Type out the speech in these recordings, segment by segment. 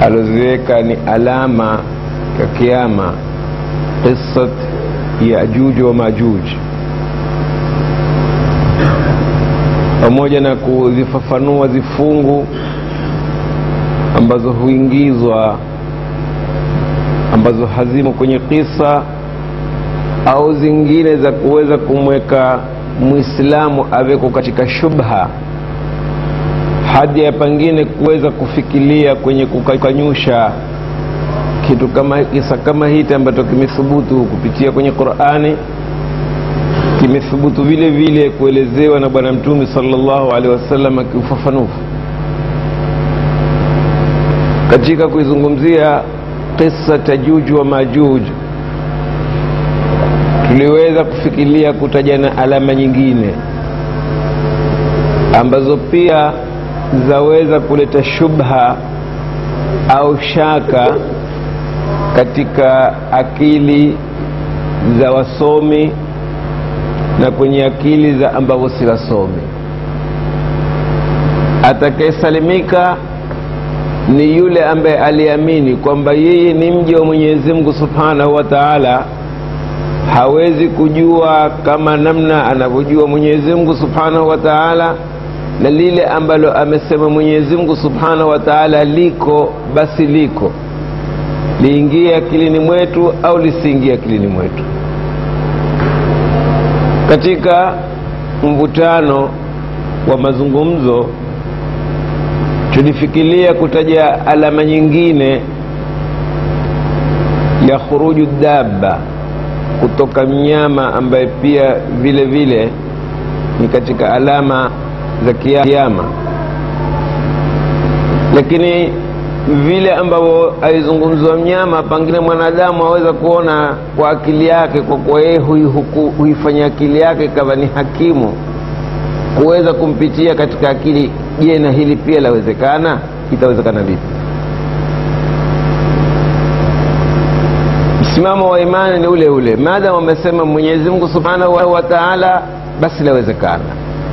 aloziweka ni alama ya kiama qissat yajuj wa majuj pamoja na kuzifafanua zifungu ambazo huingizwa ambazo hazimo kwenye kisa au zingine za kuweza kumweka mwislamu aweko katika shubha hadi ya pengine kuweza kufikiria kwenye kukanyusha kitu kama kisa kama hiki ambacho kimethubutu kupitia kwenye qurani kimethubutu vile vile kuelezewa na bwana mtume salllahu alehi wasallam kiufafanufu katika kuizungumzia qissa tajuj wa majuj tuliweza kufikiria kutaja na alama nyingine ambazo pia zaweza kuleta shubha au shaka katika akili za wasomi na kwenye akili za ambavyo si wasomi atakayesalimika ni yule ambaye aliamini kwamba yeye ni mja wa mwenyezi mungu subhanahu wa taala hawezi kujua kama namna anavyojua mwenyezi mungu subhanahu wa taala na lile ambalo amesema mwenyezi mungu subhanahu wa taala liko basi liko liingie akilini mwetu au lisiingie akilini mwetu katika mvutano wa mazungumzo tulifikiria kutaja alama nyingine ya khuruju dabba kutoka mnyama ambaye pia vile vile ni katika alama za kiama lakini vile ambavyo aizungumzwa mnyama pengine mwanadamu aweza kuona kwa akili yake kwa kuwa yeye huifanya akili yake ikawa ni hakimu kuweza kumpitia katika akili je na hili pia lawezekana itawezekana vipi msimamo wa imani ni ule ule maadamu amesema mwenyezi mungu subhanahu wa taala basi lawezekana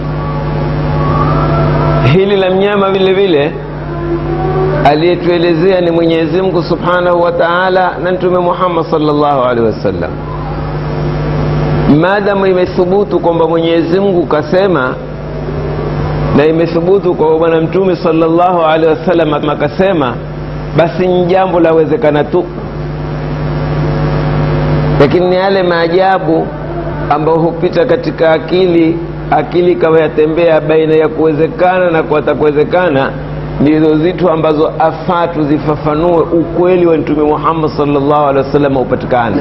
hili la mnyama vile vile aliyetuelezea ni mwenyezi mungu subhanahu wa taala na mtume muhammad salllahu alehi wasallam maadamu imethubutu kwamba mwenyezi mungu kasema na imethubutu kwa bwana mtume salllahu alehi wasallam akasema basi ni jambo lawezekana tu lakini ni yale maajabu ambayo hupita katika akili akili ikawa yatembea baina ya kuwezekana na kuwatakuwezekana ndizo zitu ambazo afaa tuzifafanue ukweli wa mtume muhammad salllahu alehi wasallam upatikane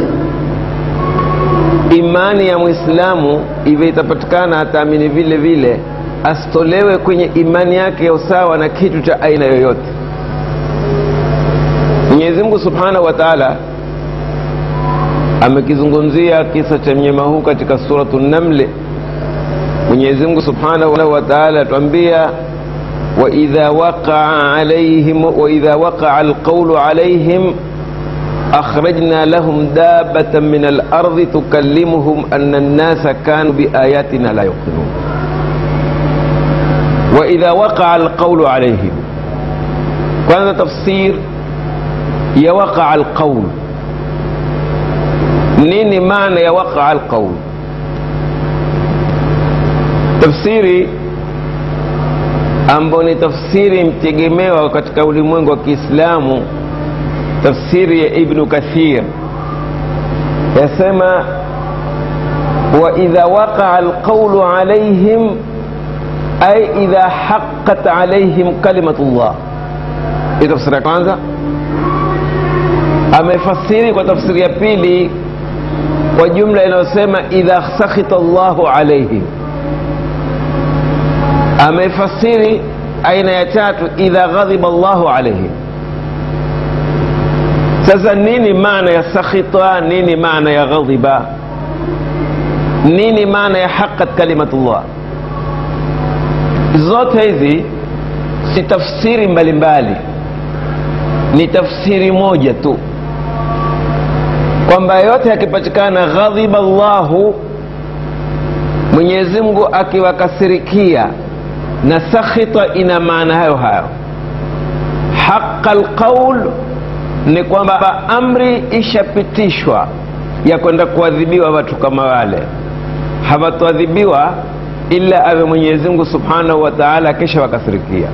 imani ya mwislamu ive itapatikana ataamini vile vile asitolewe kwenye imani yake ya usawa na kitu cha aina yoyote mwenyezi mungu subhanahu wa taala amekizungumzia kisa cha mnyama huu katika suratu namli mwenyezi mungu subhanahu wa taala atuambia waidha waqaa alaihim waidha waqaa alqaulu alaihim akhrajna lahum dabatan min alardi tukallimuhum ana annasa kanu biayatina la yuqinun waidha waqaa alqaulu alaihim kwanza tafsir ya waqaa alqaul nini maana ya waqaa alqaul tafsiri ambayo ni tafsiri mtegemewa katika ulimwengu wa kiislamu tafsiri ya ibnu kathir yasema waidha waqaa alqaulu alaihim ay idha haqat alaihim kalimatu llah hii tafsiri ya kwanza amefasiri kwa tafsiri ya pili kwa jumla inayosema idha sakhita llahu alaihim amefasiri aina ya tatu idha ghadhiba llahu alaihim sasa nini maana ya sakhita nini maana ya ghadhiba nini maana ya haqat kalimatullah zote hizi si tafsiri mbalimbali ni tafsiri moja tu kwamba yote yakipatikana ghadhiba llahu mwenyezi mungu akiwakasirikia na sakhita ina maana hayo hayo haqa lqaul ni kwamba amri ishapitishwa ya kwenda kuadhibiwa watu kama wale hawatoadhibiwa ila awe mwenyezi mungu subhanahu wa taala kisha wakasirikia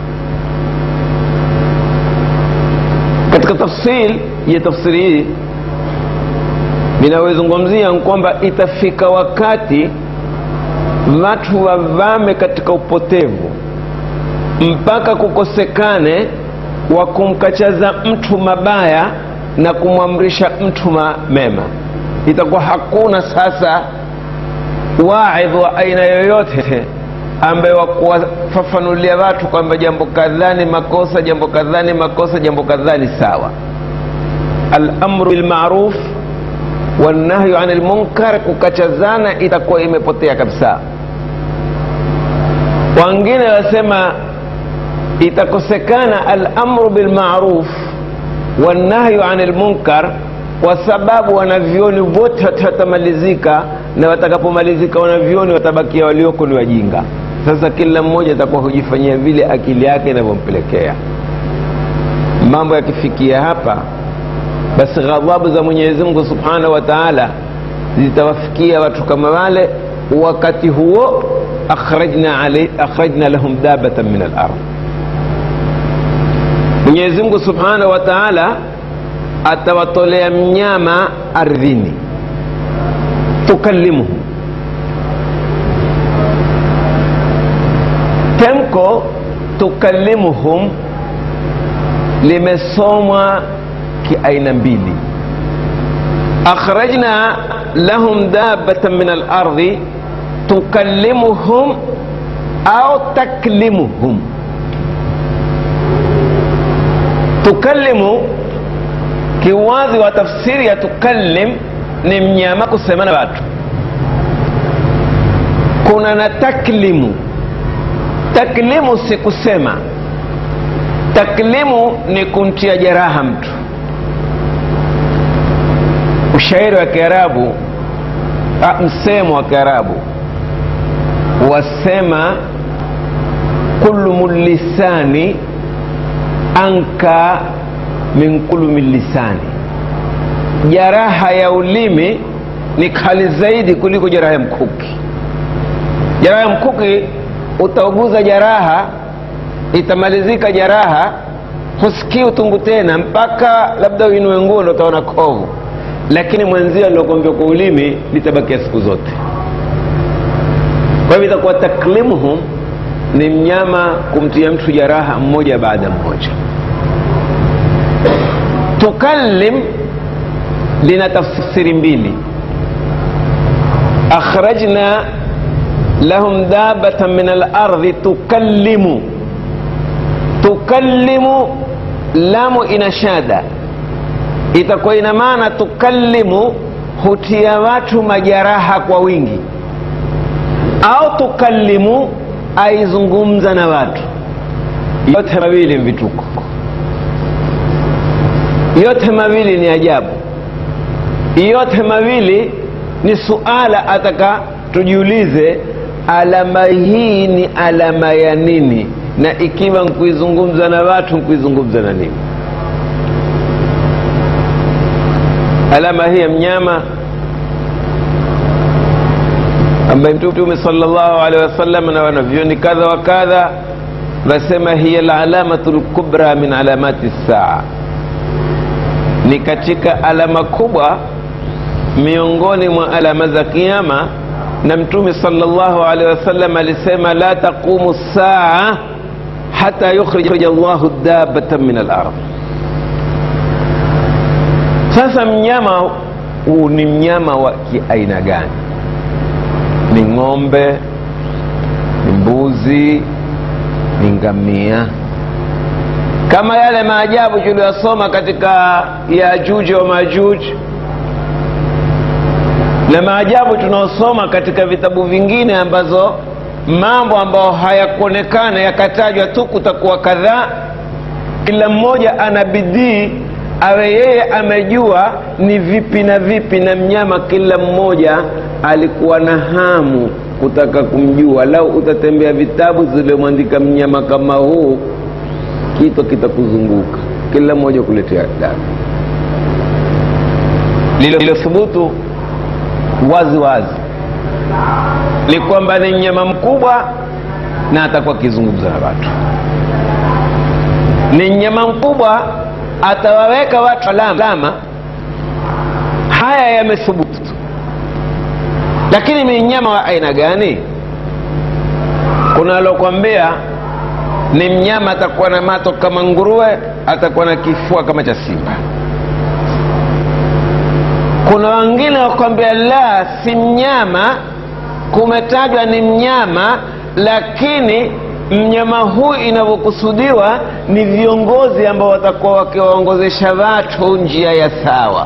katika tafsil ya tafsiri hii ninayozungumzia kwamba itafika wakati watu wavame katika upotevu mpaka kukosekane wa kumkachaza mtu mabaya na kumwamrisha mtu mema itakuwa hakuna sasa waidh wa aina yoyote ambaye wakuwafafanulia watu kwamba jambo kadhaa ni makosa jambo kadhaa ni makosa jambo kadhaa ni sawa alamru bilmaruf wanahyu ani lmunkar kukachazana itakuwa imepotea kabisa wengine wasema itakosekana alamru bilmaruf wanahyu ani lmunkar kwa sababu wanavyoni wote watamalizika na watakapomalizika wanavyoni watabakia walioko ni wajinga sasa kila mmoja atakuwa hujifanyia vile akili yake inavyompelekea mambo yakifikia hapa basi ghadhabu za mwenyezi mungu subhanahu wa taala zitawafikia watu kama wale wakati huo akhrajna, alay, akhrajna lahum dabatan min alard mwenyezi mungu subhanahu wa taala atawatolea mnyama ardhini tukallimuhum temko tukallimuhum limesomwa kiaina mbili akhrajna lahum dabatan min alardhi tukallimuhum au taklimuhum tukallimu kiwazi wa tafsiri ya tukallim ni mnyama kusema na watu kuna na taklimu taklimu si kusema taklimu ni kumtia jeraha mtu ushairi wa kiarabu msemo wa kiarabu wasema kullumu lisani anka min kulumi lisani jaraha ya ulimi ni kali zaidi kuliko jeraha ya mkuki jeraha ya mkuki utauguza jaraha itamalizika jaraha husikii utungu tena mpaka labda uinue nguo ndo utaona kovu lakini mwenzio alilogonjwa kwa ulimi litabakia siku zote kwa hivyo itakuwa taklimuhum ni mnyama kumtia mtu jaraha mmoja baada mmoja tukallim lina tafsiri mbili akhrajna lahum dabatan min alardhi tukallimu tukallimu lamu ina shada itakuwa ina maana tukallimu hutia watu majaraha kwa wingi au tukallimu aizungumza na watu yote mawili vituko yote mawili ni ajabu yote mawili ni suala ataka tujiulize alama hii ni alama ya nini na ikiwa nkuizungumza na watu nkuizungumza na nini alama hii ya mnyama ambaye mtume salllahu alehi wasallam na wanavyoni kadha wa kadha wasema hiya lalamatu lkubra min alamati saa ni katika alama kubwa miongoni mwa alama za kiama na mtume salllahu alehi wasallam alisema la taqumu saa hata yukhrija llahu dabatan min alard sasa mnyama huu ni mnyama wa kiaina gani ni ng'ombe ni mbuzi ni ngamia kama yale maajabu tuliyosoma katika yajuji wa majuji na maajabu tunaosoma katika vitabu vingine ambazo mambo ambayo hayakuonekana yakatajwa tu kutakuwa kadhaa kila mmoja ana bidii awe yeye amejua ni vipi na vipi na mnyama kila mmoja alikuwa na hamu kutaka kumjua lau utatembea vitabu ziliomwandika mnyama kama huu kito kitakuzunguka kila mmoja kuletea damu lililothubutu wazi wazi ni kwamba ni mnyama mkubwa na atakuwa akizungumza na watu ni mnyama mkubwa atawaweka watu alama haya yamethubutu lakini ni mnyama wa aina gani kuna alokwambia ni mnyama atakuwa na mato kama nguruwe atakuwa na kifua kama cha simba kuna wengine wakwambia la si mnyama kumetajwa ni mnyama lakini mnyama huu inavyokusudiwa ni viongozi ambao watakuwa wakiwaongozesha watu njia ya sawa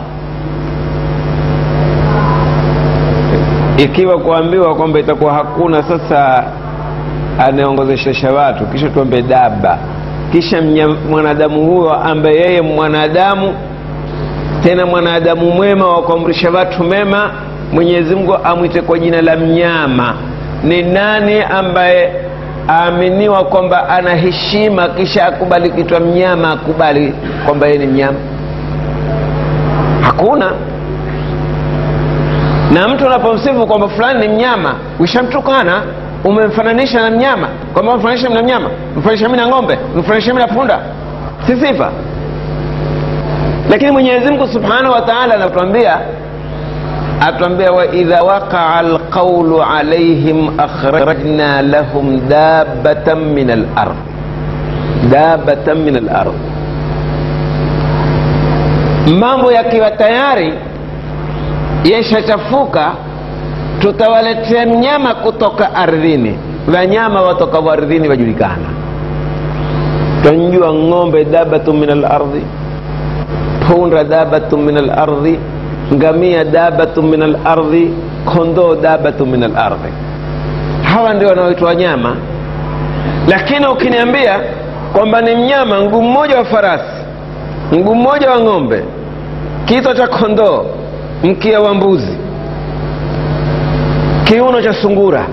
ikiwa kuambiwa kwamba itakuwa hakuna sasa anayeongozesha watu kisha tuambe daba kisha mwanadamu huyo ambaye yeye mwanadamu tena mwanadamu mwema wa kuamrisha watu mema mwenyezi mungu amwite kwa jina la mnyama ni nani ambaye aaminiwa kwamba ana heshima kisha akubali kitwa mnyama akubali kwamba yeye ni mnyama hakuna na mtu unapomsifu kwamba fulani ni mnyama ushamtukana umemfananisha na mnyama kwamba umfananisha na mnyama mfananisha mi na ng'ombe mfananisha mi na punda si sifa lakini mwenyezi mungu subhanahu wa taala anatuambia atuambia waidha waqaa alqaulu alaihim akhrajna lahum dabatan min alard dabatan min alard mambo yakiwa tayari yeshachafuka tutawaletea mnyama kutoka ardhini wanyama watokao ardhini wajulikana tanjua ng'ombe dabatu min alardhi punda dabatu min alardhi ngamia dabatu min alardhi kondoo dabatu min alardhi hawa ndio wanaoitwa wanyama lakini ukiniambia kwamba ni mnyama mguu mmoja wa farasi mguu mmoja wa ng'ombe kichwa cha kondoo mkia wa mbuzi kiuno cha sungura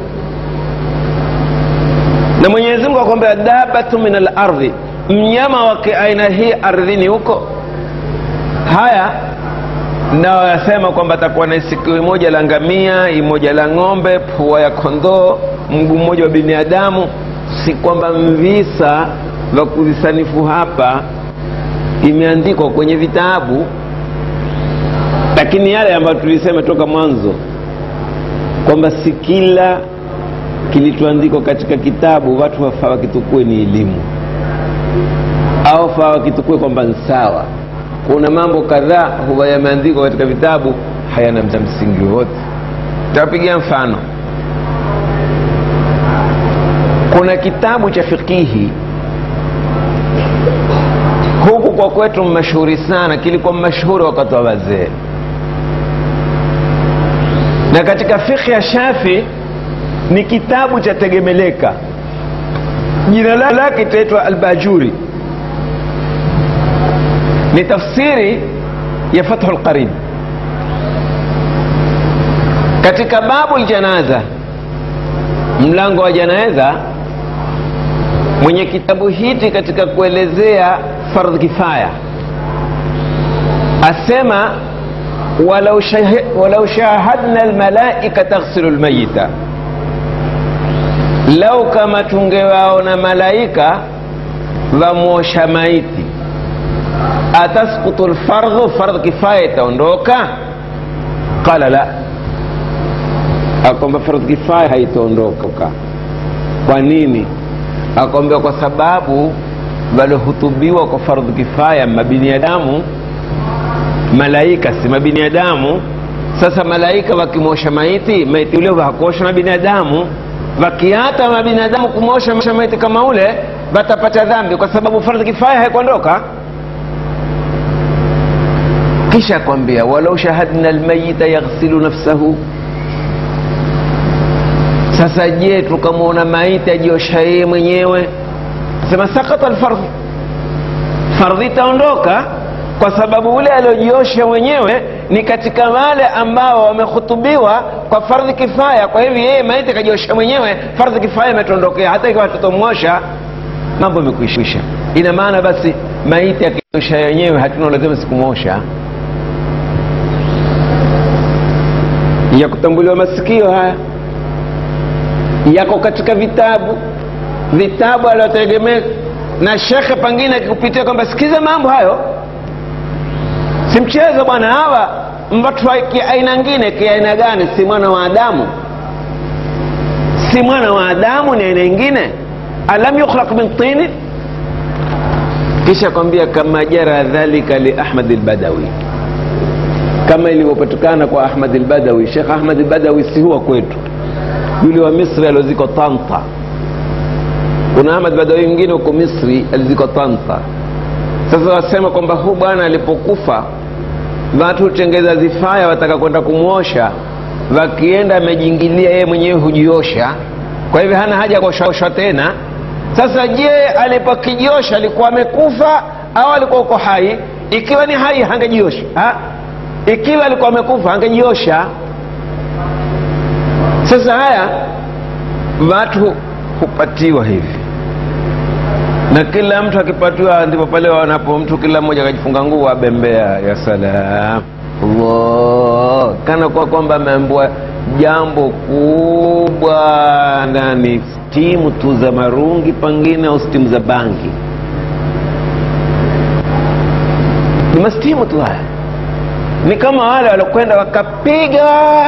na mwenyezi mungu akwambia dabatu min alardhi mnyama wa aina hii ardhini huko haya nao yasema kwamba atakuwa na sikio moja la ngamia imoja la ng'ombe pua ya kondoo mguu mmoja wa binadamu si kwamba mvisa vya kuvisanifu hapa imeandikwa kwenye vitabu lakini yale ambayo tulisema toka mwanzo kwamba si kila kilichoandikwa katika kitabu watu wafaa wakitukue ni elimu au faa wakitukue kwamba ni sawa kuna mambo kadhaa huwa yameandikwa katika vitabu hayana msingi wote tapigia mfano kuna kitabu cha fikihi huku kwa kwetu mashuhuri sana kilikuwa mashuhuri wakati wa wazee na katika fikhi ya shafi ni kitabu cha tegemeleka jina lake itaitwa albajuri ni tafsiri ya fathu lqarib katika babu ljanaza mlango wa janaza mwenye kitabu hiki katika kuelezea fardh kifaya asema walau, shahi, walau shahadna almalaika taghsilu lmayita lau kama tungewaona malaika vamwosha maiti ataskutu lfardhu fardh kifaya itaondoka qala la akwamba fardh kifaya haitaondoka kwa nini akwambia kwa sababu waliohutubiwa kwa fardhu kifaya mabiniadamu malaika si mabiniadamu sasa malaika wakimosha maiti maiti ule hakuosha na binadamu wakiata mabinadamu kumosha maiti kama ule watapata dhambi kwa sababu fardhi kifaya haikuondoka kisha kwambia walau shahadna almayita yaghsilu nafsahu sasa je tukamwona maiti ajiosha yeye mwenyewe sema sakata alfardhi fardhi itaondoka kwa sababu ule aliojiosha mwenyewe ni katika wale ambao wamehutubiwa kwa fardhi kifaya kwa hivyo yeye maiti kajiosha mwenyewe fardhi kifaya imetondokea hata ikiwa tutomwosha mambo yamekwisha ina maana basi maiti akiosha yenyewe hatuna lazima sikumosha ya kutambuliwa masikio haya yako katika vitabu vitabu aliotegemea na shekhe pengine akikupitia kwamba sikiza mambo hayo si mchezo bwana hawa watu wa kiaina ngine kiaina gani si mwana wa adamu si mwana wa adamu ni aina ingine alam yukhlaq min tini kisha kwambia kama jara dhalika li ahmad lbadawi kama ilivyopatikana kwa ahmad lbadawi shekh ahmad lbadawi si huwa kwetu yule wa misri alioziko tanta kuna ahmad badawi mwingine huko misri aliziko tanta sasa wasema kwamba huu bwana alipokufa watu hutengeza zifaya wataka kwenda kumwosha wakienda amejingilia yeye mwenyewe hujiosha kwa hivyo hana haja ya kuoshaosha tena sasa je alipokijiosha alikuwa amekufa au alikuwa uko hai ikiwa ni hai hangejiosha ha? ikiwa alikuwa amekufa hangejiosha sasa haya watu hupatiwa hivi na kila mtu akipatiwa ndipo pale wanapo mtu kila mmoja akajifunga nguo abembea ya salam Allah kana kwa kwamba ameambiwa jambo kubwa ndani stimu tu za marungi pengine au stimu za bangi ni mastimu tu haya ni kama wale waliokwenda wakapiga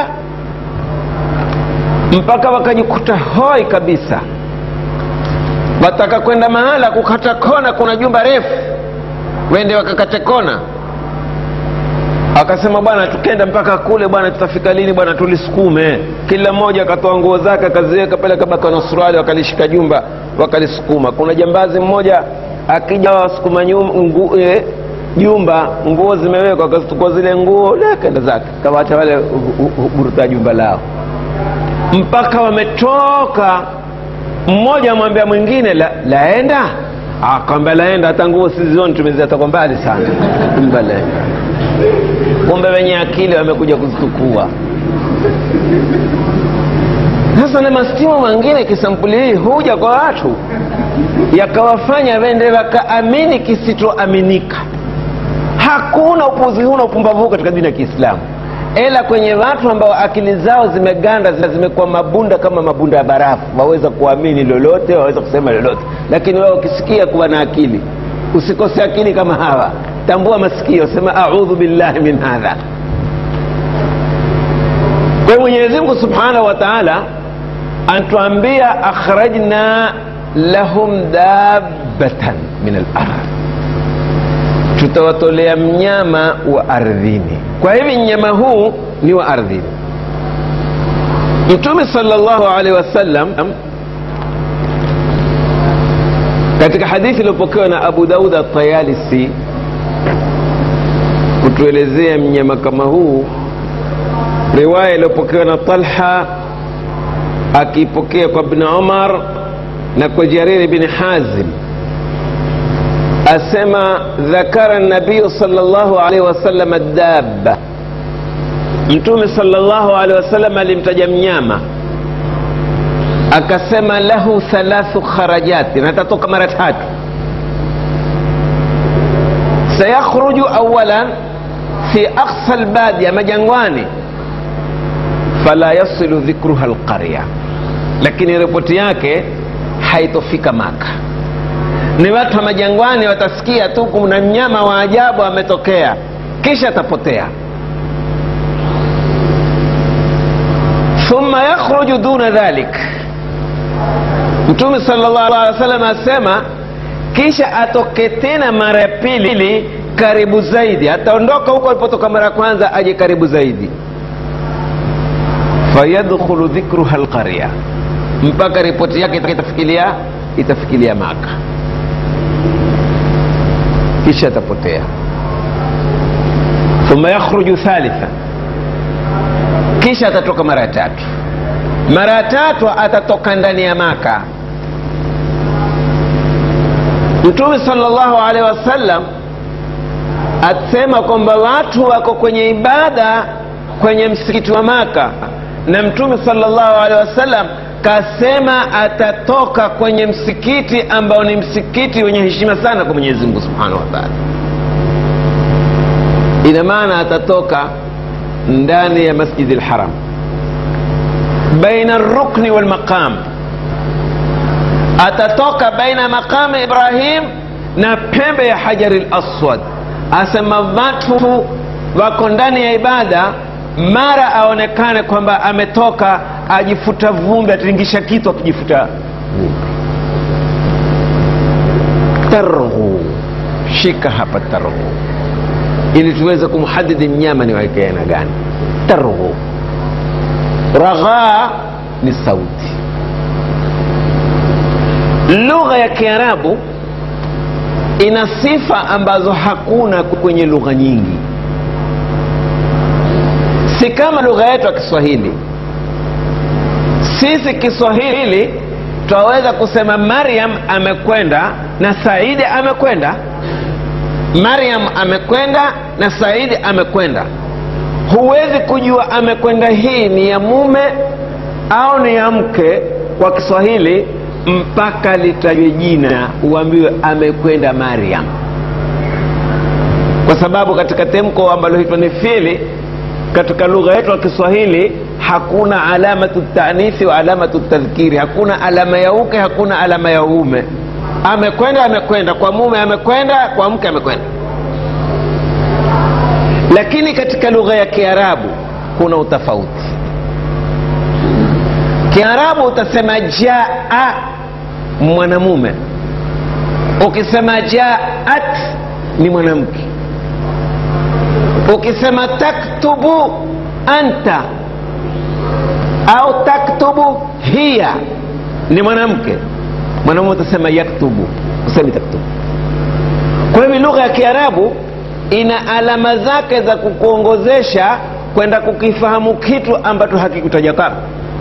mpaka wakajikuta hoi kabisa wataka kwenda mahala kukata kona kuna jumba refu wende wakakate kona akasema bwana tukenda mpaka kule bwana tutafika lini bwana tulisukume kila mmoja akatoa nguo zake akaziweka pale kabaka na suruali wakalishika jumba wakalisukuma kuna jambazi mmoja akija wasukuma ngu, e, jumba nguo zimewekwa akazitukua zile nguo kenda zake kawacha wale huburuta jumba lao mpaka wametoka mmoja amwambia mwingine la, laenda akwambia laenda hata nguo sizioni tumeziata kwa mbali sana kumbe laenda kumbe wenye akili wamekuja kuzitukua sasa na mastimu mengine kisampuli hii huja kwa watu yakawafanya wende wakaamini kisitoaminika hakuna upuzi huu na upumbavu katika dini ya kiislamu ila kwenye watu ambao akili zao zimeganda zimekuwa mabunda kama mabunda ya barafu waweza kuamini lolote waweza kusema lolote lakini wewe ukisikia kuwa na akili usikose akili kama hawa tambua masikio sema audhu billahi min hadha kwa hiyo mwenyezi mungu subhanahu wa taala anatuambia akhrajna lahum dabbatan min alard tutawatolea mnyama wa ardhini kwa hivi mnyama huu ni wa ardhini mtume salllahu alaihi wasallam katika hadithi iliyopokewa na abu daud atayalisi kutuelezea mnyama kama huu riwaya iliyopokewa na talha akipokea kwa bni umar na kwa jariri bni hazim asema dhakara nabiyu salllahu alaihi wasallam dabba mtume salllahu alaihi wasallam alimtaja mnyama akasema lahu thalathu kharajati natatoka mara tatu sayakhruju awalan fi aqsa lbadia majangwani fala yasilu dhikruha lqarya lakini ripoti yake haitofika maka ni watu wa majangwani watasikia tu kuna mnyama wa ajabu ametokea kisha atapotea thumma yakhruju duna dhalik mtume salllah alih wa sallam asema kisha atoke tena mara ya pili karibu zaidi ataondoka huko alipotoka mara ya kwanza aje karibu zaidi fayadkhulu dhikruha lqarya mpaka ripoti yake itafikilia itafikilia maka kisha atapotea thumma yakhruju thalitha kisha atatoka mara ya tatu mara ya tatu atatoka ndani ya maka mtume salllahu alaihi wasallam asema kwamba watu wako kwenye ibada kwenye msikiti wa maka na mtume salllahu alehi wasallam kasema atatoka kwenye msikiti ambao ni msikiti wenye heshima sana kwa mwenyezi mungu subhanahu wa taala ina maana atatoka ndani ya masjidi lharam baina rukni walmaqam atatoka baina maqami ibrahim na pembe ya hajari laswad asema watu wako ndani ya ibada mara aonekane kwamba ametoka ajifuta vumbi atiringisha kitu akijifuta vumbi targhu shika hapa targhu ili tuweze kumhadidi mnyama ni waeke aina gani targhu raghaa ni sauti lugha ya kiarabu ina sifa ambazo hakuna kwenye lugha nyingi si kama lugha yetu ya kiswahili sisi kiswahili twaweza kusema maryam amekwenda na saidi amekwenda maryam amekwenda na saidi amekwenda huwezi kujua amekwenda hii ni ya mume au ni ya mke kwa kiswahili mpaka litajwe jina uambiwe amekwenda maryam kwa sababu katika temko ambalo hitwa ni fili katika lugha yetu ya kiswahili hakuna alamatu tanisi wa alamatu tadhkiri hakuna alama ya uke hakuna alama ya uume amekwenda amekwenda kwa mume amekwenda kwa mke amekwenda lakini katika lugha ya kiarabu kuna utofauti kiarabu utasema jaa mwanamume ukisema jaat ni mwanamke ukisema taktubu anta au taktubu hiya ni mwanamke mwanamume utasema yaktubu usemi taktubu kwa hivyo lugha ya kiarabu ina alama zake za kukuongozesha kwenda kukifahamu kitu ambacho hakikutaja kama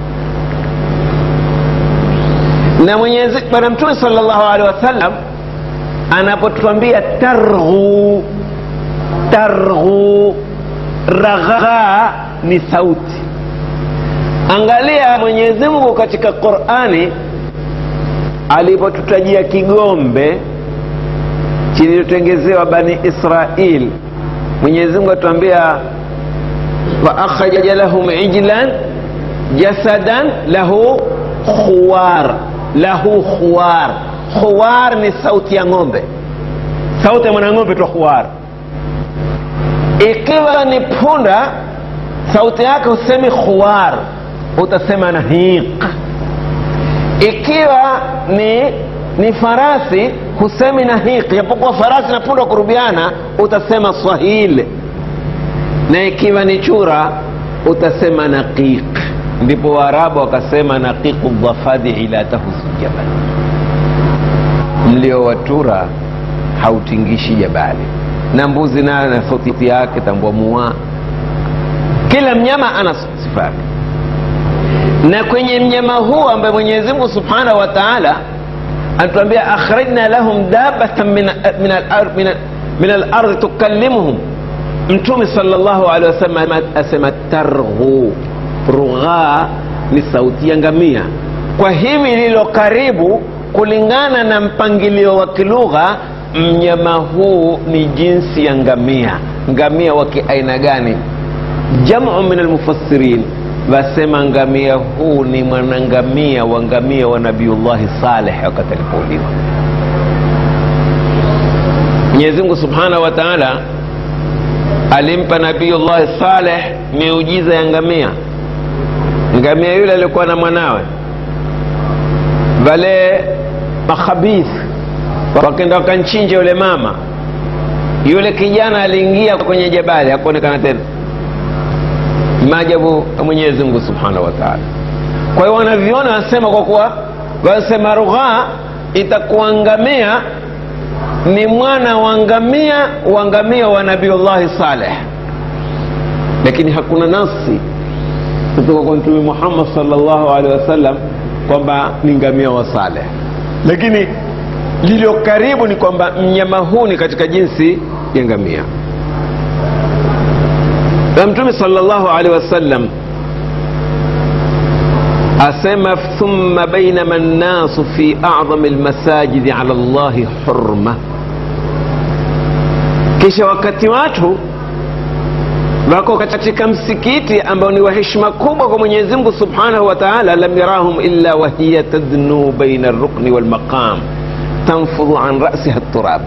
na mwenyezi bwana mtume salllahu alehi wasallam anapotwambia targhu targhu ragha ni sauti angalia mwenyezi mungu katika qurani alipotutajia kigombe kilichotengezewa bani israil mwenyezi mungu atuambia waakhraja lahum ijlan jasadan lahu khuwar lahu khuwar khuwar ni sauti ya ng'ombe sauti ya mwanang'ombe twa khuwar ikiwa ni punda sauti yake husemi khuwar utasema nahiq ikiwa ni ni farasi husemi nahiq japokuwa farasi na punda kurubiana utasema swahil na ikiwa ni chura utasema naqiq ndipo waarabu wakasema naqiqu dhafadii la tahusu jabal mlio watura hautingishi jabali na mbuzi nayo na sauti yake tambua mua kila mnyama ana sifa yake na kwenye mnyama huu ambaye mwenyezi mungu subhanahu wa taala anatuambia akhrajna lahum dabatan min, min, al, min, min alardhi tukallimuhum mtume salllahu alehi wasallam asema targhu rughaa ni sauti ya ngamia kwa hivi lilo karibu kulingana na mpangilio wa kilugha mnyama huu ni jinsi ya ngamia ngamia wa kiaina gani jamu min almufassirin wasema ngamia huu ni mwanangamia wa ngamia wa nabiullahi saleh wakati alipouliwa mwenyezi mungu subhanahu wa taala alimpa nabiullahi saleh miujiza ya ngamia ngamia yule alikuwa na mwanawe wale makhabith wakenda wakanchinja yule mama yule kijana aliingia kwenye jabali hakuonekana tena maajabu ya mwenyezi mungu subhanahu wa taala kwa hiyo wanaviona wanasema kwa kuwa wanasema rughaa itakuwa ngamia ni mwana wa ngamia wa ngamia wa nabiullahi saleh lakini hakuna nasi kutoka kwa mtume muhammad salllahu alehi wasallam kwamba ni ngamia wa saleh lakini lililo karibu ni kwamba mnyama huu ni katika jinsi ya ngamia na mtume salllahu alehi wasallam asema thumma bainama nnasu fi adhami lmasajidi ala llahi hurma kisha wakati watu wako katika msikiti ambao ni wa heshima kubwa kwa mwenyezi mungu subhanahu wa taala lam yarahum illa wahiya tadnu baina rukni walmaqam tanfudhu an rasiha turab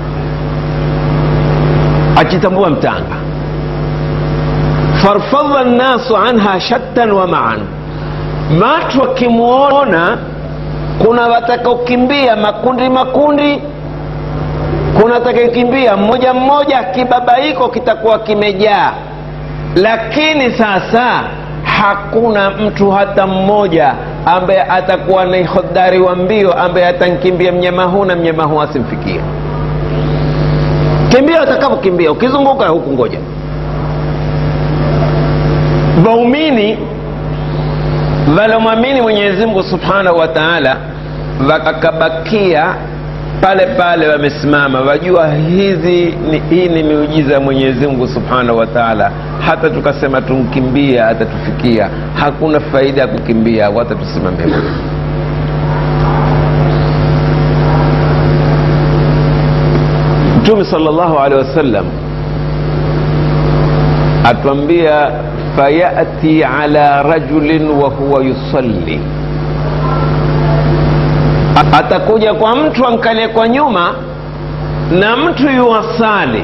akitambua mtanga farfadha nnasu anha shattan wa maan watu wakimwona kuna watakaokimbia makundi makundi kuna atakayekimbia mmoja mmoja kibabaiko kitakuwa kimejaa lakini sasa hakuna mtu hata mmoja ambaye atakuwa ni hodari wa mbio ambaye atankimbia mnyama huu na mnyama huu asimfikia kimbia utakapokimbia ukizunguka huku ngoja waumini walomwamini mwenyezi mungu subhanahu wa taala wakakabakia pale pale wamesimama wajua hizi ni, hii ni miujiza ya mwenyezi mungu subhanahu wa taala hata tukasema tumkimbia atatufikia hakuna faida ya kukimbia wata tusimame mtume sal llahu alehi wasallam atwambia fayati ala rajulin wa huwa yusalli atakuja kwa mtu ankalie kwa nyuma na mtu yuwasali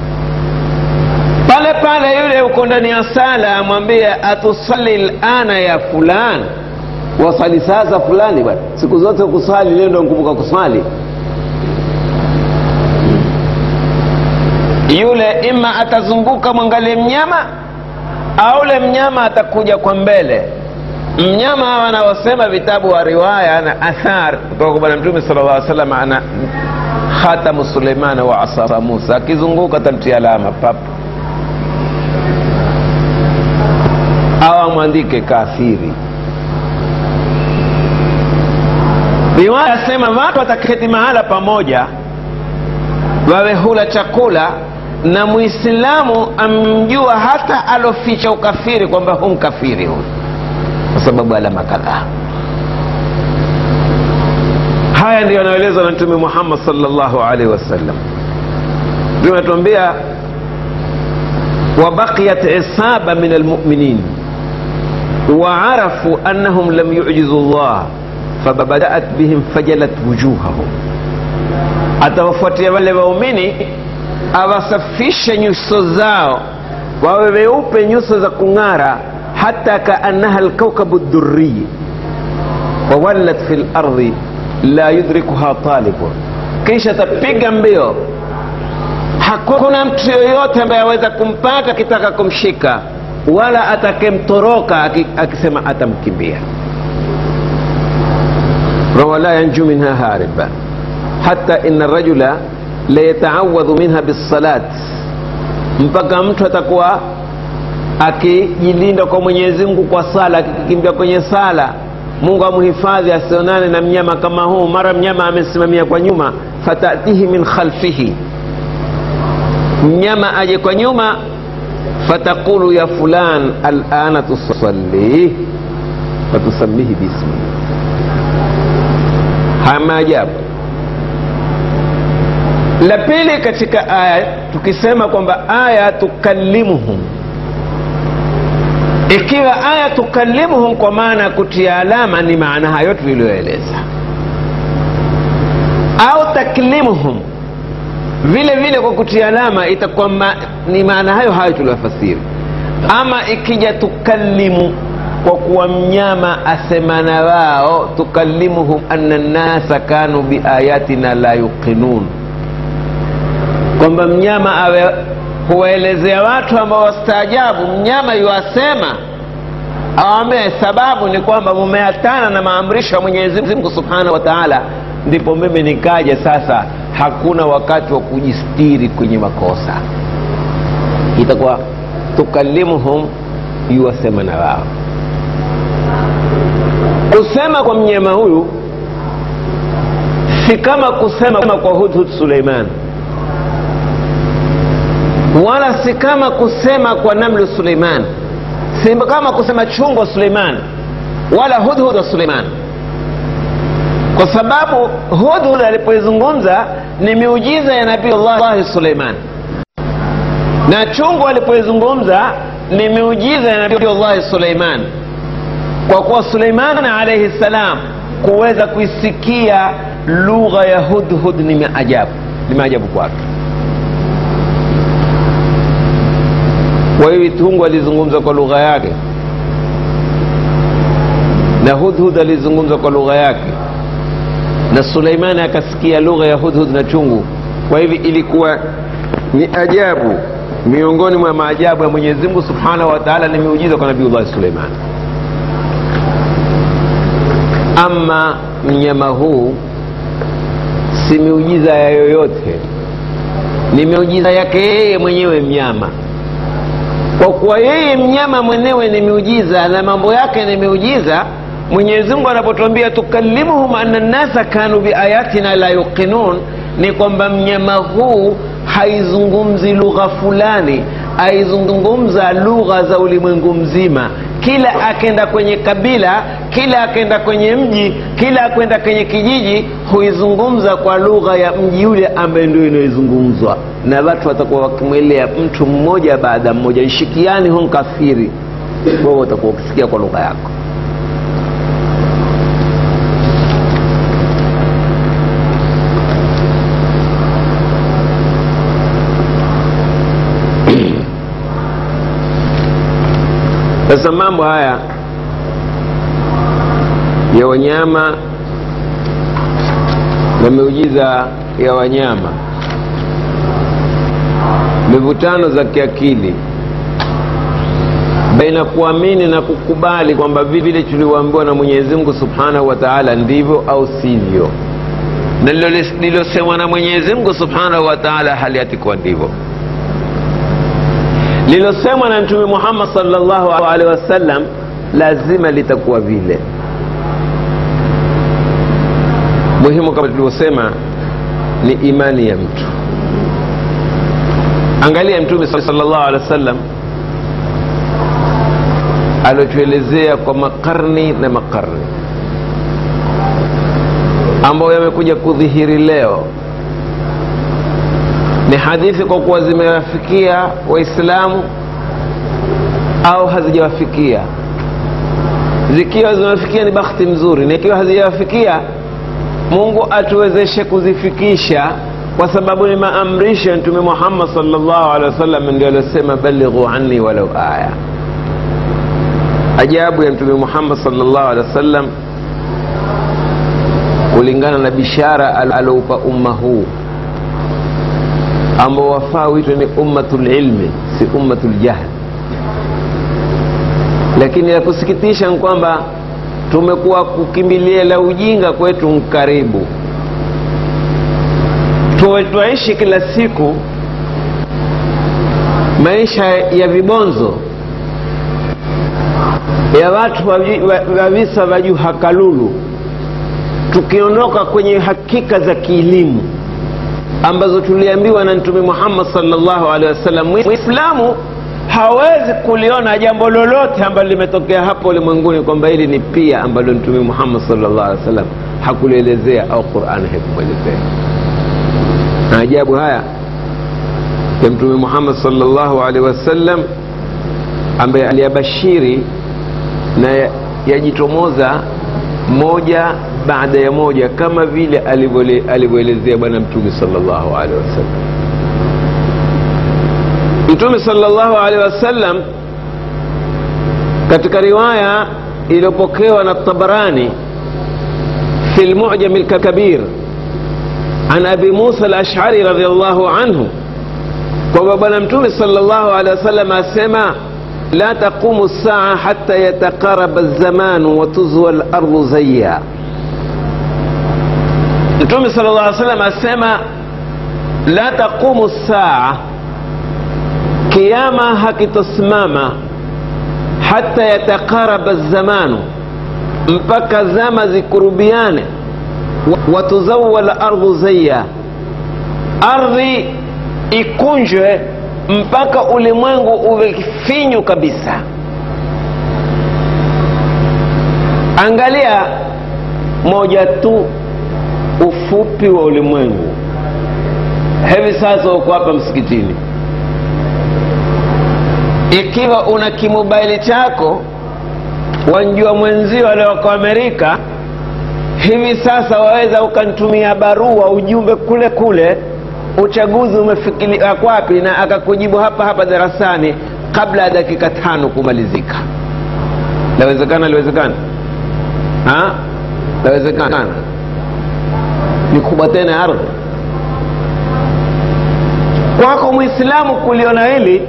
pale pale yule uko ndani ya sala amwambie atusali lana ya fulani wasali sasa fulani bwana siku zote kusali leo ndo nkumbuka kusali yule ima atazunguka mwangalie mnyama au ule mnyama atakuja kwa mbele mnyama wanaosema vitabu wa riwaya na athar kutoka kwa bwana mtume sala llah salam ana khatamu suleimana wa asa musa akizunguka tamtia alama papu au amwandike kafiri riwaya asema watu wataketi mahala pamoja wawe hula chakula na muislamu amjua hata aloficha ukafiri kwamba hu mkafiri huyu kwa sababu alama kadhaa haya ndiyo yanayoelezwa na mtume muhammad salllahu alaihi wasallam mtume anatuambia wabaqiyat isaba min almuminin waarafu annahum lam yujizu llah fabadaat bihim fajalat wujuhahum atawafuatia wale waumini awasafishe nyuso zao wawe weupe nyuso za kung'ara hata kaannaha lkaukabu dhuriyi wawallat fi lardhi la yudrikuha talibun kisha tapiga mbio hakuna mtu yoyote ambaye aweza kumpata akitaka kumshika wala atakemtoroka akisema atamkimbia wala yanju minha hariba hata ina rajula layataawadhu minha bisalat mpaka mtu atakuwa akijilinda kwa mwenyezi mungu kwa sala akikimbia kwenye sala mungu amhifadhi asionane na mnyama kama huu mara mnyama amesimamia kwa nyuma fatatihi min khalfihi mnyama aje kwa nyuma fataqulu ya fulan alana tusalli fatusamihi bismi haya maajabu la pili katika aya tukisema kwamba aya tukallimuhum ikiwa aya tukallimuhum kwa maana ya kutia alama ni maana hayo tuliyoeleza au taklimuhum vile vile kwa kutia alama itakuwa ma, ni maana hayo hayo tuliyofasiri ama ikija tukallimu kwa kuwa mnyama asemana wao tukallimuhum anna nnasa kanu biayatina la yuqinun kwamba mnyama awe huwaelezea watu ambao wastaajabu mnyama yuwasema awambie sababu ni kwamba mumeatana na maamrisho ya mwenyezi mungu subhanahu wa taala ndipo mimi nikaja sasa hakuna wakati wa kujistiri kwenye makosa itakuwa tukalimuhum yuwasema na wao kusema kwa mnyama huyu si kama kusema kwa hudhud suleiman wala si kama kusema kwa namlu suleiman si kama kusema chungwa suleiman wala hudhud wa suleiman kwa sababu hudhud alipoizungumza ni miujiza ya nabii llahi suleiman na chungu alipoizungumza ni miujiza ya nabii llahi suleiman kwa kuwa suleiman alaihi ssalam kuweza kuisikia lugha ya hudhud ni maajabu ni maajabu kwake kwa hiyo tungu alizungumza kwa lugha yake na hudhud alizungumza kwa lugha yake na suleimani akasikia lugha ya hudhud na chungu kwa hivi ilikuwa ni ajabu miongoni mwa maajabu ya mwenyezi mungu subhanahu wa taala ni miujiza kwa nabiullahi suleiman ama mnyama huu si miujiza ya yoyote ni miujiza yake yeye mwenyewe mnyama kwa kuwa yeye mnyama mwenyewe ni miujiza na mambo yake ni miujiza mwenyezi mungu anapotuambia tukalimuhum anna nnasa kanu biayatina la yuqinun ni kwamba mnyama huu haizungumzi lugha fulani aizungumza lugha za ulimwengu mzima kila akenda kwenye kabila kila akenda kwenye mji kila akwenda kwenye kijiji huizungumza kwa lugha ya mji yule ambaye ndio inayoizungumzwa na watu watakuwa wakimwelea mtu mmoja baada mmoja nshikiani hu nkafiri wewe utakuwa ukisikia kwa lugha yako sasa mambo haya ya wanyama na miujiza ya wanyama mivutano za kiakili baina kuamini na kukubali kwamba vile tulivyoambiwa na mwenyezi mungu subhanahu wa taala ndivyo au sivyo na lilosemwa na mwenyezi mungu subhanahu wa taala hali yatikuwa ndivyo lilosemwa na mtume muhammad salllahu alehi wasallam lazima litakuwa vile muhimu kama tulivyosema ni imani ya mtu angalia mtume salllahu alehi wasallam aliotuelezea kwa makarni na makarni ambayo yamekuja kudhihiri leo ni hadithi kwa kuwa zimewafikia waislamu au hazijawafikia zikiwa zimewafikia ni bakhti mzuri na ikiwa hazijawafikia mungu atuwezeshe kuzifikisha kwa sababu ni maamrisho ya mtume muhammad salllahu alehi wasallam ndio aliosema balighu anni walau aya ajabu ya mtume muhammad salllahu alehi wasallam kulingana na bishara aloupa umma huu ambao wafaa witwe ni ummatu lilmi si ummatu ljahl lakini la kusikitisha ni kwamba tumekuwa kukimbilia la ujinga kwetu mkaribu twaishi kila siku maisha ya vibonzo ya watu wa visa vya juhakalulu tukiondoka kwenye hakika za kielimu ambazo tuliambiwa na mtume muhammad salllahu alehi wasallam mwislamu hawezi kuliona jambo lolote ambalo limetokea hapo ulimwenguni kwamba hili ni pia ambalo mtume muhammad salllah alehi wasallam hakulielezea au qurani haikumwelezea na ajabu haya ya mtume muhammad salllahu alehi wasallam ambaye aliyabashiri na yajitomoza moja baada ya moja kama vile alivyoelezea bwana mtume salllahu alehi wasallam mtume salllahu alehi wasallam katika riwaya iliyopokewa na tabarani fi lmujami lkabir an abi musa alashari radiallahu anhu kwamba bwana mtume salllahu alehi wasallam asema la taqumu saa hata yataqaraba lzamanu watuzwa lardu zaya mtume sala llah salam asema la taqumu saa kiama hakitosimama hata yataqaraba zamanu mpaka zama zikurubiane watuzawa lardhu zaya ardhi ikunjwe mpaka ulimwengu uwe finyu kabisa angalia moja tu ufupi wa ulimwengu hivi sasa uko hapa msikitini ikiwa una kimobaili chako wanjua mwenzio alioko amerika hivi sasa waweza ukanitumia barua ujumbe kule kule uchaguzi umefikiria kwapi na akakujibu hapa hapa darasani kabla ya dakika tano kumalizika lawezekana liwezekana lawezekana ni kubwa tena ya ardhi kwako mwislamu kuliona hili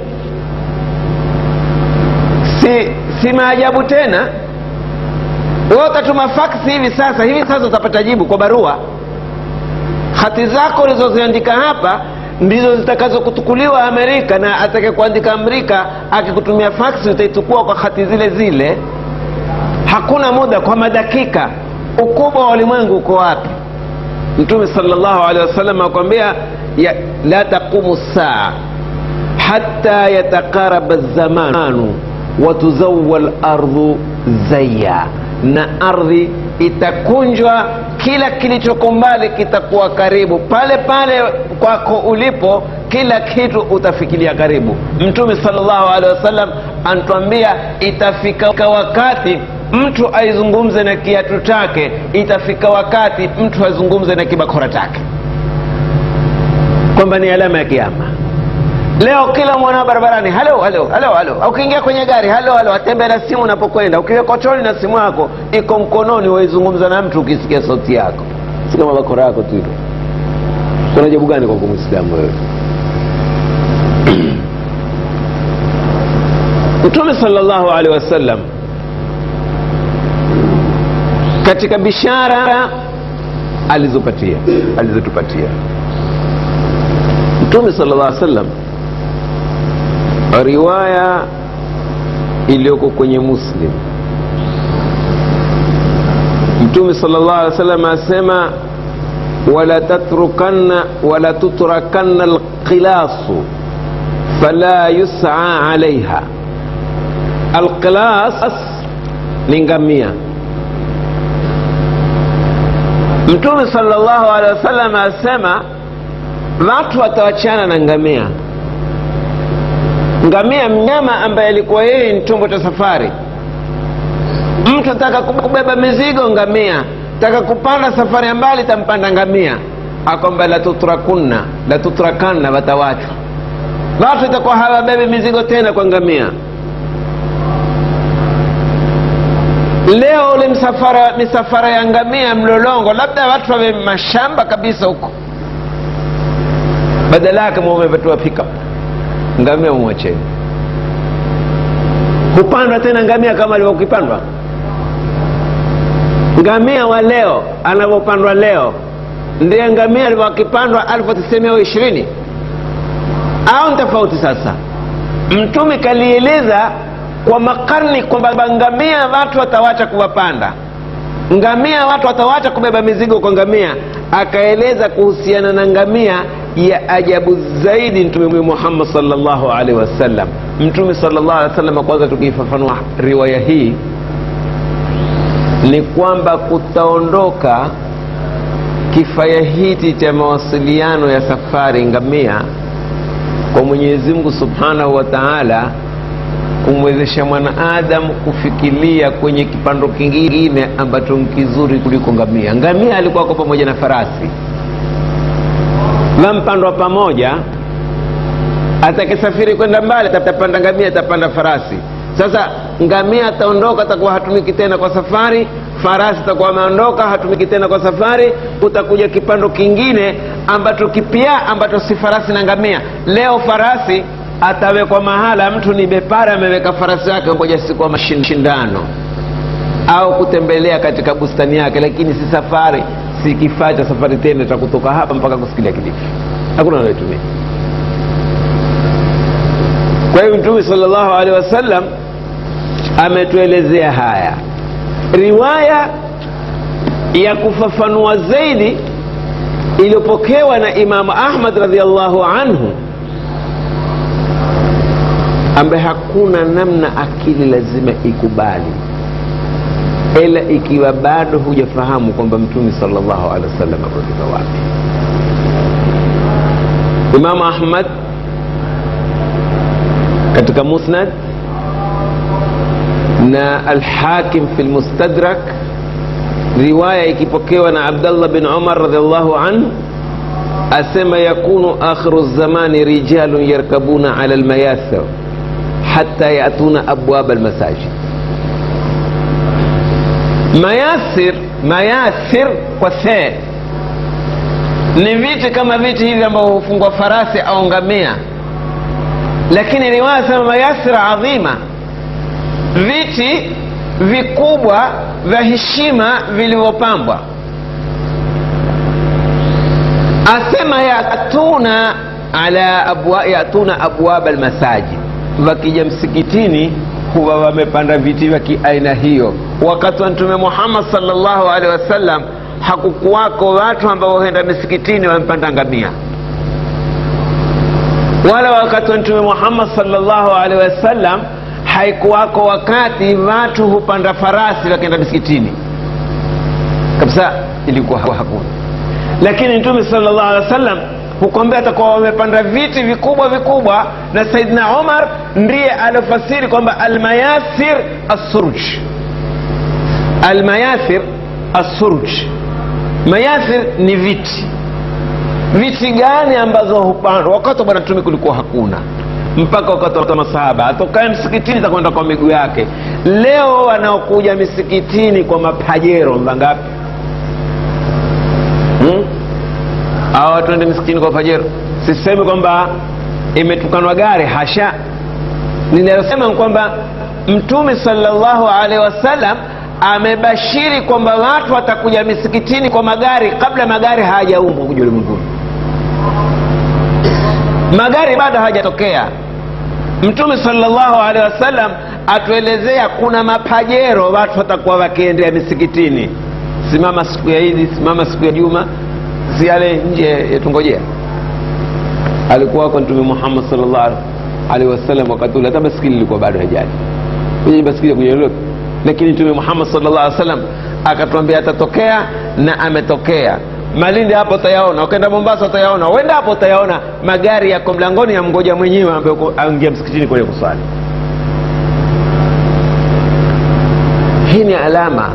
si, si maajabu tena wewe utatuma faksi hivi sasa hivi sasa utapata jibu kwa barua hati zako ulizoziandika hapa ndizo zitakazokutukuliwa amerika na atake kuandika amerika akikutumia faksi utaitukua kwa hati zile zile hakuna muda kwa madakika ukubwa wa ulimwengu uko wapi mtume salllahu alehi wasallam akwambia la taqumu saa hata yatakaraba zamanu watuzawa lardhu zaya na ardhi itakunjwa kila kilichoko mbali kitakuwa karibu pale pale kwako ulipo kila kitu utafikiria karibu mtume salllahu alehi wasallam anatuambia itafika wakati mtu aizungumze na kiatu chake itafika wakati mtu azungumze na kibakora chake kwamba ni alama ya kiama leo kila mwana barabarani halo halo halo halo ukiingia kwenye gari halo halo atembea na simu unapokwenda ukiweka choni na simu yako iko mkononi waizungumza na mtu ukisikia sauti yako si kama bakora yako tu hilo kuna jabu gani kwako mwislamu wewe mtume salllahu alehi wasallam katika bishara alizopatia alizotupatia mtume sala llah sallam riwaya iliyoko kwenye muslim mtume sala llah alih wasallam asema wala tatrukanna wala tutrakanna alqilasu fala yusaa alaiha alqilas ni ngamia mtume salllahu alehi wasallam asema watu watawachana na ngamia ngamia mnyama ambaye alikuwa yeye ni chombo cha safari mtu ataka kubeba mizigo ngamia taka kupanda safari ya mbali tampanda ngamia akwamba latutrakunna latutrakanna watawachwa watu itakuwa hawabebi mizigo tena kwa ngamia leo ule msafara misafara ya ngamia mlolongo labda watu wawe mashamba kabisa huko badala yake mwamepatiwa pickup ngamia mumwacheni hupandwa tena ngamia kama alivyokipandwa ngamia wa leo anavyopandwa leo ndiye ngamia alivyokipandwa alfu tisemia ishirini au ni tofauti sasa mtume kalieleza kwa makarni kwamba ngamia watu watawacha kuwapanda ngamia watu watawacha kubeba mizigo kwa ngamia akaeleza kuhusiana na ngamia ya ajabu zaidi mtume muhammad salllahu alaihi wasallam mtume salllah alih wasallam kwanza tukiifafanua riwaya hii ni kwamba kutaondoka kifaya hiti cha mawasiliano ya safari ngamia kwa mwenyezi mungu subhanahu wa taala kumwezesha mwanaadamu kufikiria kwenye kipando kingine ambacho kizuri kuliko ngamia ngamia alikuwa kwa pamoja na farasi wampandwa pamoja atakisafiri kwenda mbali atapanda ngamia atapanda farasi sasa ngamia ataondoka atakuwa hatumiki tena kwa safari farasi atakuwa ameondoka hatumiki tena kwa safari utakuja kipando kingine ambacho kipya ambacho si farasi na ngamia leo farasi atawekwa mahala mtu ni bepara ameweka farasi wake ngoja siku ya mashindano au kutembelea katika bustani yake lakini si safari si kifaa cha safari tena cha kutoka hapa mpaka kusikilia kilifi hakuna anayotumia kwa hiyo mtume salllahu alehi wasallam ametuelezea haya riwaya ya kufafanua zaidi iliyopokewa na imamu ahmad radiallahu anhu ambaye hakuna namna akili lazima ikubali ila ikiwa bado hujafahamu kwamba mtume salllahu alehi wasallam amefika wapi imamu ahmad katika musnad na alhakim fi lmustadrak riwaya ikipokewa na abdallah bin umar radiallahu anhu asema yakunu akhiru zamani rijalun yarkabuna ala lmayathir hata yatuna abwaba almasajid mayasir mayathir kwa see ni viti kama viti hivi ambavyo hufungwa farasi au ngamia lakini riwaya sema mayasir adhima viti vikubwa vya heshima vilivyopambwa asema yatuna ala abwa, yatuna abwaba almasajid wakija msikitini huwa wamepanda viti vya kiaina hiyo wakati wa mtume muhammad salllahu alehi wasallam hakukuwako watu ambao huenda misikitini wamepanda ngamia wala wakati wa mtume muhammad salllahu alehi wasallam haikuwako wakati watu hupanda farasi wakienda misikitini kabisa ilikuwa hakuna lakini mtume salllah alehi wasallam hukwambia atakuwa wamepanda viti vikubwa vikubwa na saidna umar ndiye aliofasiri kwamba almayasir assurj almayasir assurj mayasir ni viti viti gani ambazo hupandwa wakati wa bwana mtume kulikuwa hakuna mpaka wakati wa masahaba atokae msikitini takwenda kwa miguu yake leo wanaokuja misikitini kwa mapajero mangapi hmm? au watu ende misikitini kwa fajero sisemi kwamba imetukanwa gari hasha ninalosema kwamba mtume salllahu alaihi wasallam amebashiri kwamba watu watakuja misikitini kwa magari kabla magari hayajaumbwa kuja ulimwenguni magari bado hajatokea mtume salllahu alehi wasallam atuelezea kuna mapajero watu watakuwa wakiendea misikitini simama siku ya idi simama siku ya juma si yale nje yatungojea alikuwa wako mtume muhammad salllah alehi wasallam wakati ule hata baskili ilikuwa bado hajali kwenye baskili kuja lolote lakini mtume muhammad salllah alih wasallam akatuambia atatokea na ametokea malindi hapo utayaona ukaenda mombasa utayaona uenda hapo utayaona magari yako mlangoni ya mgoja mwenyewe ambaye aingia msikitini kwenye kuswali hii ni alama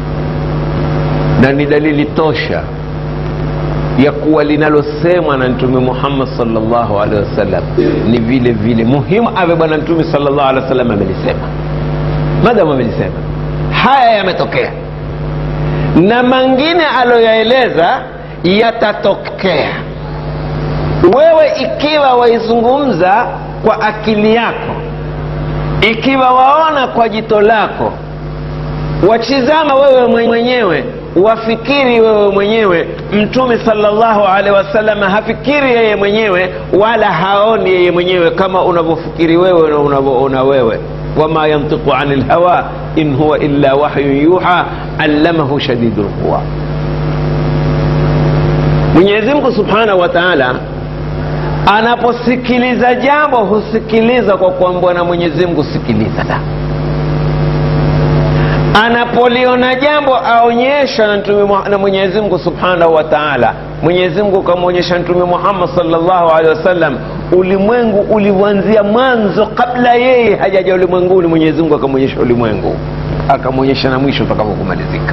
na ni dalili tosha ya kuwa linalosemwa na mtume muhammad salllahu alehi wasallam ni vile vile muhimu ave bwana mtume salllahu alehi wasallam amelisema madamu amelisema haya yametokea na mangine aloyaeleza yatatokea wewe ikiwa waizungumza kwa akili yako ikiwa waona kwa jito lako wachizama wewe mwenyewe wafikiri wewe mwenyewe mtume salllahu alehi wasallam hafikiri yeye mwenyewe wala haoni yeye mwenyewe kama unavyofikiri wewe na unavyoona wewe wama yantiqu ani lhawa in huwa illa wahyun yuha allamahu shadidu lquwa mwenyezimngu subhanahu wa taala anaposikiliza jambo husikiliza kwa kuambwa na mwenyezimngu sikiliza anapoliona jambo aonyesha na, mtume, na mwenyezi mungu subhanahu wa taala mwenyezi mungu kamwonyesha mtume muhammad salllahu alehi wasallam ulimwengu uliuanzia mwanzo kabla yeye hajaja ulimwenguni mwenyezi mungu akamwonyesha ulimwengu akamwonyesha na mwisho utakavyokumalizika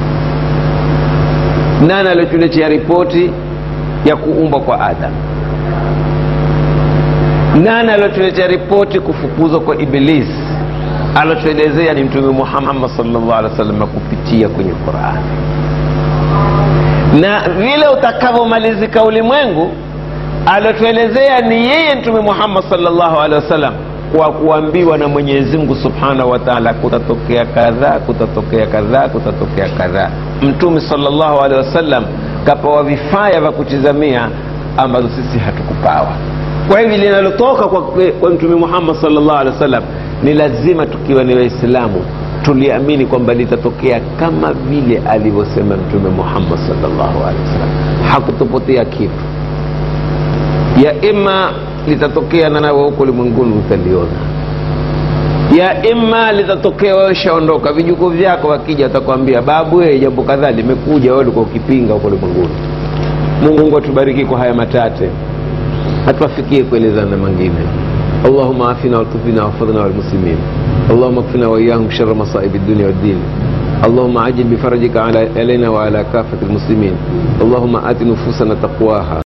nani aliotuletea ripoti ya kuumbwa kwa adam nani aliotuletea ripoti kufukuzwa kwa ibilisi alotuelezea ni mtume muhammad salllah alih wa sallam kupitia kwenye qurani na vile utakavyomalizika ulimwengu alotuelezea ni yeye mtume muhammad salllahu alehi wasallam kwa kuambiwa na mwenyezi mungu subhanahu wa taala kutatokea kadhaa kutatokea kadhaa kutatokea kadhaa mtume salllahu alehi wasallam kapawa vifaya vya kutizamia ambazo sisi hatukupawa kwa hivi linalotoka kwa, kwa mtume muhammad salllah alehi wasallam ni lazima tukiwa ni waislamu tuliamini kwamba litatokea kama vile alivyosema mtume muhammad salllahu alehi wasallam hakutupotea kitu ya ima litatokea na nawe huko ulimwenguni utaliona ya imma litatokea wewe shaondoka vijukuu vyako wakija watakwambia babu we jambo kadhaa limekuja wewe ulikuwa ukipinga huko ulimwenguni mungu mungu atubariki kwa haya matate hatuwafikie kuelezana mengine اللهم عافنا والطفنا واحفظنا والمسلمين اللهم اكفنا واياهم شر مصائب الدنيا والدين اللهم عجل بفرجك على علينا وعلى كافه المسلمين اللهم ات نفوسنا تقواها